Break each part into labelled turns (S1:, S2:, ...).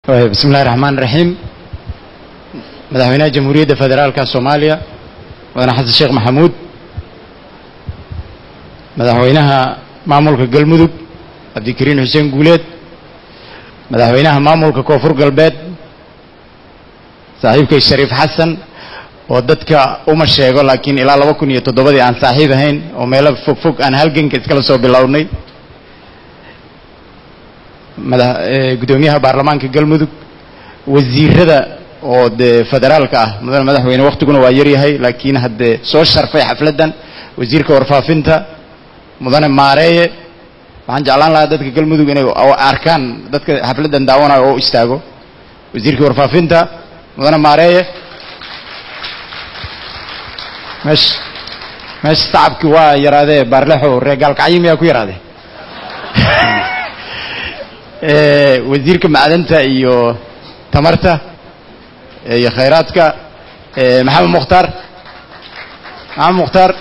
S1: bismi illahi raxmaan raxiim madaxweynaha jamhuuriyadda federaalka soomaaliya mudane xasan sheekh maxamuud madaxweynaha maamulka galmudug cabdikariin xuseen guuleed madaxweynaha maamulka koonfur galbeed saaxiibkay shariif xasan oo dadka uma sheego laakiin ilaa laba kun iyo toddobadii aan saaxiib ahayn oo meelo fog fog aan halganka iskala soo bilownay mada guddoomiyaha baarlamaanka galmudug wasiirada oo dee federaalka ah mudane madaxweyne waktiguna waa yaryahay laakiin haddee soo sharfay xafladdan wasiirka warfaafinta mudane maareeye waxaan jeclaan lahaa dadka galmudug inay arkaan dadka xafladdan daawanayo oo istaago wasiirka warfaafinta mudane maareeye meesha meesha sacabkii waa yaraadee baarlexo ree gaalkacyo miyaa ku yaraadee wasiirka macdanta iyo tamarta iyo khayraadka maxamed mukhtaar maxamed mukhtaar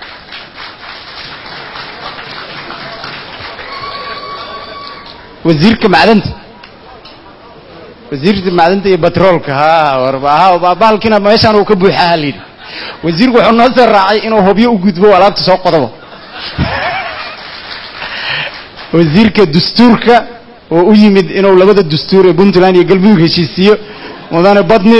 S1: wasiirka macdanta wasiirka macdanta iyo batroolka ha bahalkiina meeshaan uu ka buuxaa halayidhi wasiirku wuxuu noo soo raacay inuu hobyo u gudbo alaabta soo qodobo wasiirka dastuurka oo u yimid inuu labada dastuur ee puntland iyo galmudug heshiisiiyo mudane badni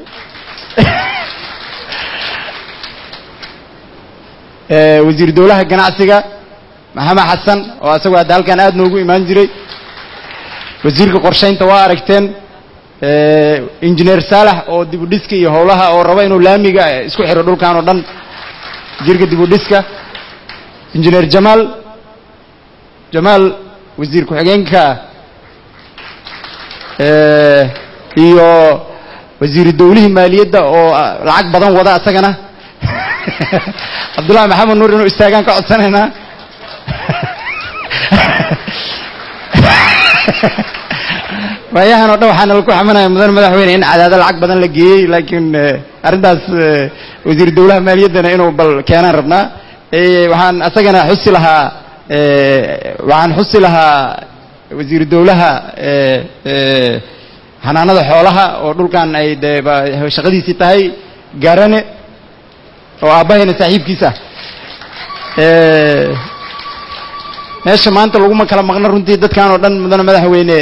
S1: wasiir dowlaha ganacsiga maxamed xasan oo isagoo hadda halkan aad noogu imaan jiray wasiirka qorshaynta waa aragteen injineer saalax oo dibudhiska iyo howlaha oo raba inuu laamiga isku xiro dhulkan oo dhan wasiirka dibudhiska injineer jamaal jamaal wasiir ku-xigeenka iyo wasiiru dowlihii maaliyadda oo lacag badan wada isagana cabdullahi maxamed nuur inuu istaagaan ka codsanaynaa waayahan oo dhan waxaana laku xamanaya mudane madaxweyne in cadaado lacag badan la geeyey laakiin arrintaas wasiiru dowlaha maaliyaddana inuu bal keenaan rabnaa waxaan isagana xusi lahaa waxaan xusi lahaa wasiiru dowlaha xanaanada xoolaha oo dhulkan ay de shaqadiisii tahay garane oo aabbahayna saaxiibkiisa ah meesha maanta laguma kala maqno runtii dadkan oo dhan mudane madaxweyne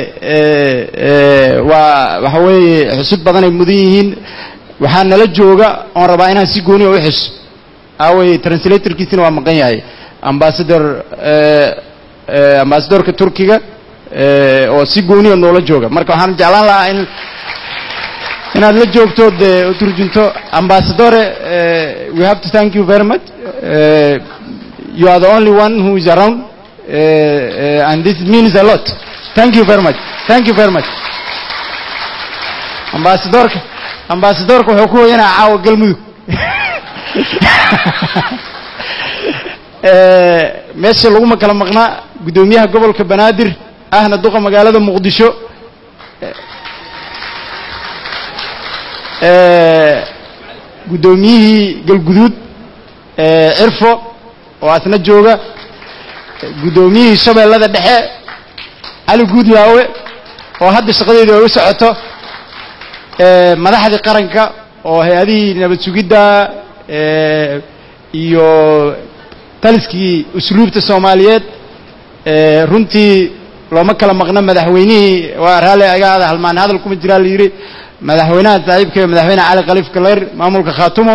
S1: waa waxa weeye xusud badan ay mudan yihiin waxaa nala jooga oon rabaa inaan si gooni o u xuso aaway translatorkiisina waa maqan yahay ambasador ambasadorka turkiga oo si gooniya noola jooga marka waxaan jeclaan lahaa in inaad la joogto de u turjunto ambasadore we have to thank you very much you are the only one who is around and this means a lot thank you very much thank you very much ambasadorka ambasadorka wuxuu ku hoyanaa caawa galmudug meesha laguma kala maqnaa guddoomiyaha gobolka banaadir ahna duqa magaalada muqdisho guddoomiyihii galguduud cirfo oo asna jooga guddoomiyihii shabeellada dhexe cali guudlaawe oo hadda shaqadeedu ay u socoto madaxdii qaranka oo hay-adihii nabad sugidda iyo taliskii usluubta soomaaliyeed runtii looma kala maqno madaxweynihii waa raalli agaada halmaan hadal kuma jiraa la yidhi madaxweynaha saaxiibka madaxweyne cali khaliif kaleyr maamulka khaatumo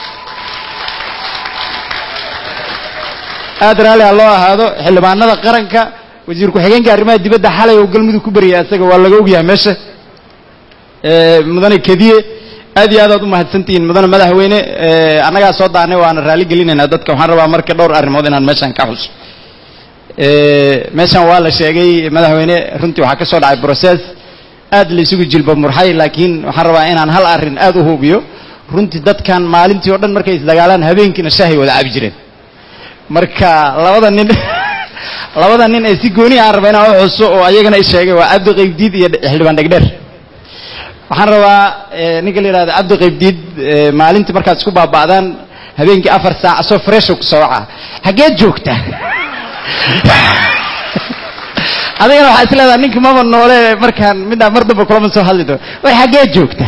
S1: aad raalli ha loo ahaado xildhibaanada qaranka wasiir ku-xigeenka arrimaha dibadda xalay oo galmudug ku baryay isaga waa laga ogyahay meesha mudane kediye aad iyo aad aad u mahadsantihiin mudane madaxweyne annagaa soo daanay waana raalli gelinaynaa dadka waxaan rabaa marka dhowr arrimood inaan meeshan ka xuso meeshan waa la sheegay madaxweyne runtii waxaa ka soo dhacay process aad la isugu jilba murxay laakiin waxaan rabaa inaan hal arrin aad u hubiyo runtii dadkan maalintii oo dhan markay isdagaalaan habeenkiina shaahay wada cabi jireen marka labada nin labada nin ee si gooni aan raba inaan u xuso oo ayagana i sheegay waa cabdi qaybdiid iyo xildhibaan dhegdheer waxaan rabaa ninka la yidhahdo cabdi qaybdiid maalintii markaad isku baaba'daan habeenkii afar saac asoo fresho ku soo waca xaggeed joogta adigana waxaa is leedaha ninka maba noole markaan middaa mar damba kulama soo hadli doono way xaggee joogta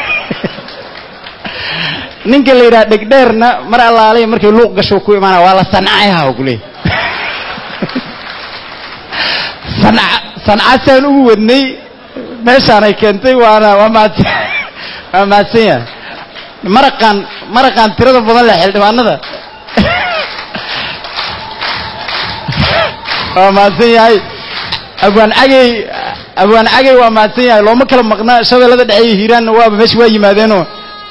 S1: ninka la yidhaha dhegdheerna mar allaalay markay luuq gasho ku imaana waa la sancayaha ku leey sanca sancasaan ugu wadnay meeshaanay keentay waana waa mahadsan waa mahadsan yahay maraqaan maraqaan tirada badan leh xildhibaanada waa mahadsan yahay abwaan cagey abwaan cagey waa mahadsan yahay looma kala maqna shabeellada dhexe iyo hiiraanna waaba meesha waa yimaadeenoo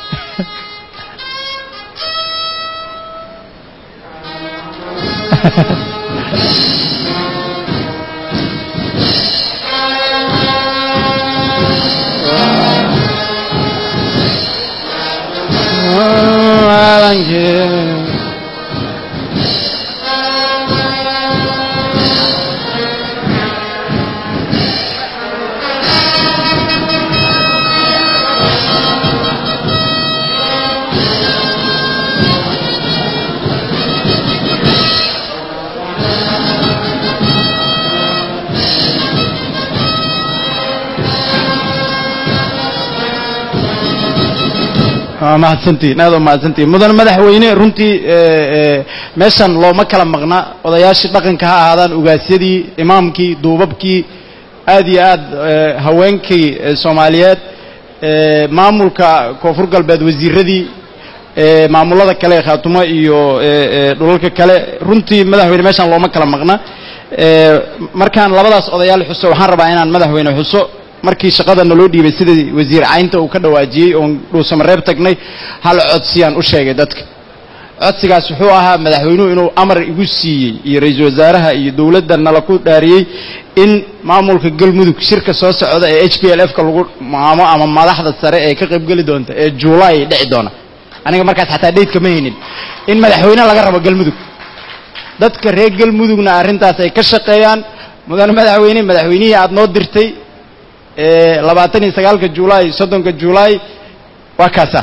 S1: waa mahadsantihin aad waa mahadsantihin mudan madaxweyne runtii meeshan looma kala maqna odayaashii dhaqanka ha ahaadaan ugaasyadii imaamkii duubabkii aad iyo aad haweenkii soomaaliyeed maamulka koonfur galbeed wasiiradii maamulada kale khaatumo iyo dhulalka kale runtii madaxweyne meeshan looma kala maqna markaan labadaas odayaal xuso waxaan rabaa inaan madaxweyne xuso markii shaqada naloo dhiibay sida wasiir caynta uu ka dhawaajiyey oon dhuusamareeb tagnay hal codsiyaan u sheegay dadka codsigaas wuxuu ahaa madaxweynuhu inuu amar igu siiyey iyo ra-iisul wasaaraha iyo dowladda nala ku dhaariyey in maamulka galmudug shirka soo socda ee h p l f ka lagu maamo ama madaxda sare ee ka qaybgeli doonta ee juulaay dhici doona aniga markaas xataa dhaydka ma haynin in madaxweyne laga rabo galmudug dadka reer galmudugna arrintaas ay ka shaqeeyaan mudan madaxweyne madaxweynihii aad noo dirtay labaatan iyo sagaalka julaay soddonka julaay waa kaasa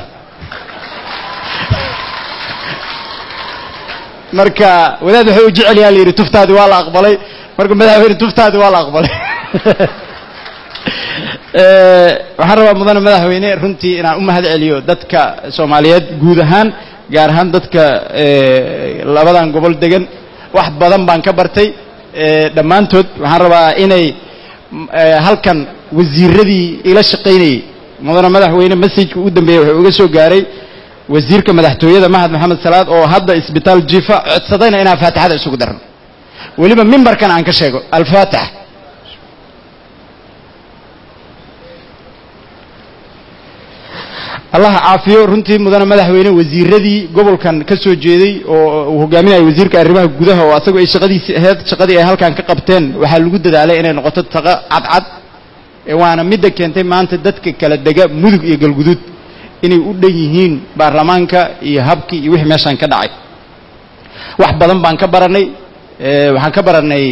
S1: marka wadaad wuxuu u jecel yaha la yidhi tuftaadi waa la aqbalay marka madaxweyne tuftaadi waa la aqbalay waxaan rabaa mudane madaxweyne runtii inaan u mahad celiyo dadka soomaaliyeed guud ahaan gaar ahaan dadka labadan gobol degan wax badan baan ka bartay dhammaantood waxaan rabaa inay halkan wasiiradii ila shaqaynayey mudane madaxweyne messajka ugu dambeeyey wuxuu uga soo gaaray wasiirka madaxtooyada mahad maxamed salaad oo hadda isbitaal jifa codsadayna inaan faatixada isugu darno weliba mimbarkan aan ka sheego alfaatix allah caafiyo runtii mudane madaxweyne wasiiradii gobolkan ka soo jeeday oo uu hogaaminaya wasiirka arrimaha gudaha oo asagoo ay shaqadiisii ahayd shaqadii ay halkan ka qabteen waxaa lagu dadaalay inay noqoto shaqo cadcad waana midda keentay maanta dadka kala dega mudug iyo galguduud inay u dhan yihiin baarlamaanka iyo habkii iyo wixii meeshaan ka dhacay wax badan baan ka baranay waxaan ka baranay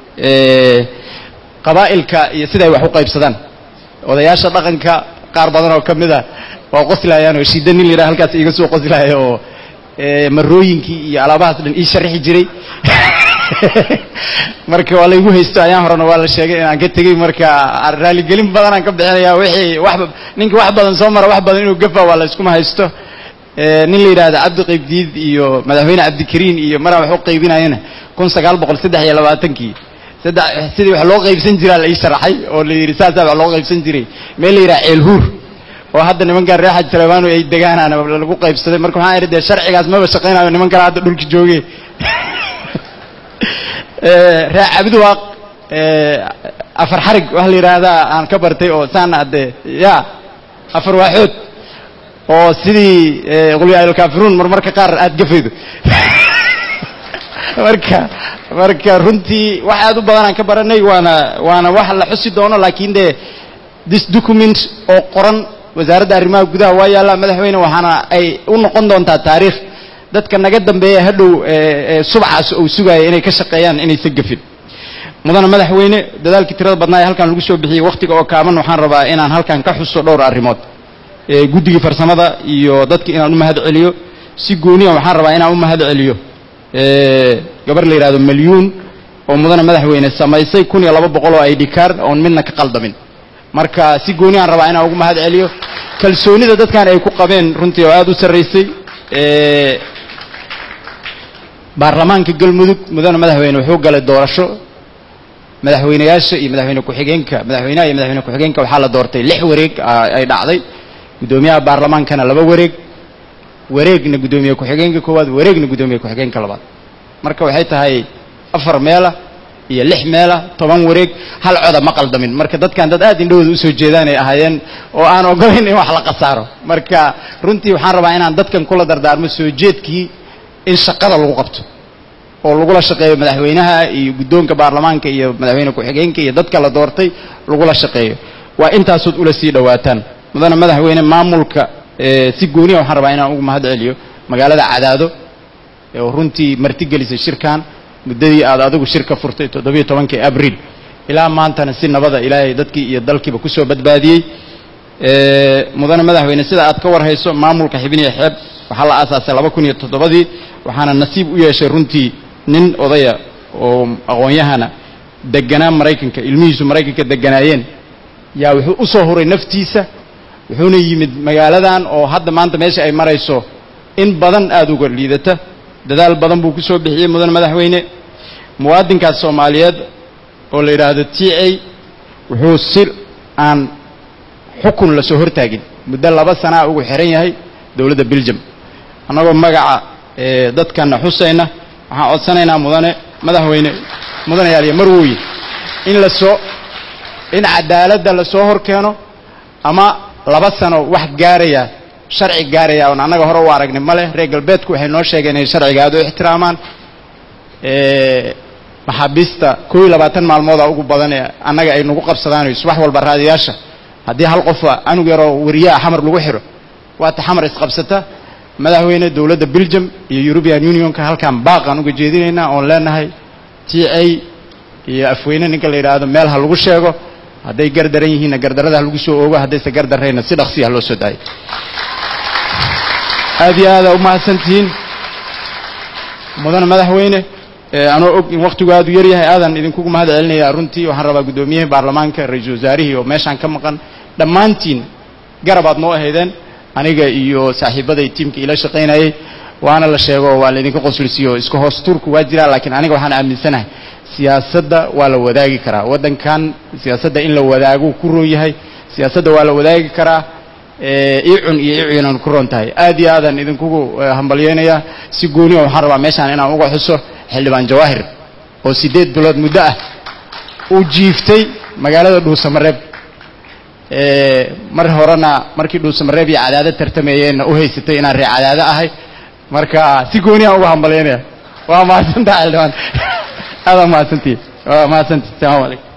S1: qabaa'ilka iyo siday wax u qaybsadaan odayaasha dhaqanka qaar badan oo ka mid a waa qoslayaan oo shiida nin la yidhaha halkaas iiga soo qoslaya oo marooyinkii iyo alaabahaas dhan ii sharixi jiray marka waa laygu haysto ayaan horena waa la sheegay inaan ka tegey marka raaligelin badanaan ka bixinaya wixii wax ninka wax badan soo mara wax badan inuu gafa waa la iskuma haysto nin la yidhaahda cabdi qaybdiid iyo madaxweyne cabdikariin iyo maraan wax u qaybinayana kun sagaal boqol saddex iyo labaatankii saddex sidii wax loo qaybsan jiraa la ii sharaxay oo la yidhi saasaa wax loo qaybsan jiray meel la yidhaha ceelhuur oo hadda nimankan reer xaj saleemaano ay degaanaan lagu qaybsaday marka waxaan idhi dee sharcigaas maba shaqaynayo niman kale hadda dhulka jooge reer cabdiwaaq afar xarig waxa la yidhaahdaa aan ka bartay oo saana adde ya afar waaxood oo sidii qulya alkaafiruun marmarka qaar aad gafaydo marka marka runtii wax aad u badan aan ka baranay waana waana wax la xusi doono laakiin dee this document oo qoran wasaaradda arrimaha gudaha waa yaallaa madaxweyne waxaana ay u noqon doontaa taariikh dadka naga dambeeya hadhow subcaas uu sugaya inay ka shaqeeyaan inaysan gafin mudane madaxweyne dadaalkii tirada badnaa ee halkan lagu soo bixiyey wakhtiga oo kaaban waxaan rabaa inaan halkan ka xuso dhowr arrimood guddigii farsamada iyo dadka inaan u mahad celiyo si gooniya waxaan rabaa inaan u mahad celiyo gabar la yidhahdo malyuun oo mudane madaxweyne samaysay kun iyo laba boqol oo id card oon midna ka qaldamin marka si gooni aan rabaa inaan ugu mahad celiyo kalsoonida dadkan ay ku qabeen runtii oo aada u sarraysay baarlamaanka galmudug mudane madaxweyne wuxuu galay doorasho madaxweyneyaasha iyo madaxweyne ku-xigeenka madaxweynaha iyo madaxweyne ku-xigeenka waxaa la doortay lix wareeg ay dhacday guddoomiyaha baarlamaankana laba wareeg wareegna guddoomiye ku-xigeenka koowaad wareegna guddoomiye ku-xigeenka labaad marka waxay tahay afar meela iyo lix meela toban wareeg hal coda ma qaldamin marka dadkan dad aad indhahooda usoo jeedaan ay ahaayeen oo aan ogolayn in wax la khasaaro marka runtii waxaan rabaa inaan dadkan kula dardaarmo soo jeedkii in shaqada lagu qabto oo lagula shaqeeyo madaxweynaha iyo guddoonka baarlamaanka iyo madaxweyne ku-xigeenka iyo dadka la doortay lagula shaqeeyo waa intaasood ula sii dhowaataan mudane madaxweyne maamulka si gooniya waxaan rabaa inaan ugu mahad celiyo magaalada cadaado oo runtii martigelisay shirkan muddadii aad adigu shirka furtay toddobiyo tobankii abriil ilaa maantana si nabada ilaahay dadkii iyo dalkiiba kusoo badbaadiyey mudane madaxweyne sida aad ka warhayso maamulka xibniya xeeb waxaa la aasaasay laba kun iyo toddobadii waxaana nasiib u yeeshay runtii nin odaya oo aqoon-yahana deganaa maraykanka ilmihiisu maraykanka deganaayeen yaa wuxuu u soo huray naftiisa wuxuuna yimid magaaladan oo hadda maanta meesha ay marayso in badan aada uga liidata dadaal badan buu ku soo bixiyey mudane madaxweyne muwaadinkaas soomaaliyeed oo la yidhaahdo t a wuxuu si aan xukun lasoo hortaagin muddo laba sanaa ugu xiran yahay dowladda beljum annagoo magaca dadkana xusayna waxaan codsanaynaa mudane madaxweyne mudane yaaliya marwooye in lasoo in cadaaladda lasoo hor keeno ama laba sano wax gaaraya sharci gaaraya oon annaga hore u aragnay ma leh reer galbeedku waxay noo sheegeen inay sharciga aada u ixtiraamaan maxaabiista koo iyo labaatan maalmooda ugu badan ee annaga ay nagu qabsadaan subax walba raadiyaasha haddii hal qofa anug yaroo wariyaha xamar lagu xidho waata xamar isqabsata madaxweyne dowladda belgium iyo european unionka halkaan baaqaan uga jeedinaynaa oon leenahay t a iyo afweyne ninka la yidhaahdo meel ha lagu sheego hadday gardaran yihiinna gardarada ha lagu soo oogo haddayse gardarrayna si dhaqsiya ha loo soo daayo aad iyo aada u mahadsantihiin mudane madaxweyne anoo og in waktigu aad u yaryahay aadan idinkugu mahad celinaya runtii waxaan rabaa guddoomiyihii baarlamaanka ra-iisul wasaarihii oo meeshaan ka maqan dhammaantiin garab aad noo ahaydeen aniga iyo saaxiibaday tiimka ila shaqaynayay waana la sheego waa laydinka qoslisiyo iska hoos tuurku waa jiraa laakiin aniga waxaan aaminsanahay siyaasadda waa la wadaagi karaa waddankan siyaasadda in la wadaago ku roon yahay siyaasadda waa la wadaagi karaa icun iyo icunan ku roon tahay aad iyo aadaan idinkugu hambalyeynayaa si gooniya waxaan rabaa meeshaan inaan uga xuso xildhibaan jawaahir oo siddeed bilood muddo ah uu jiiftay magaalada dhuusamareeb mar horena markii dhuusamareeb iyo cadaado tartameeyeenna u haysatay inaan ree cadaado ahay marka si gooniyaan uga hambalyeynaya waa mahadsantaha xildhibaan aada mahadsantihi waa mahadsantihi salamu calaykum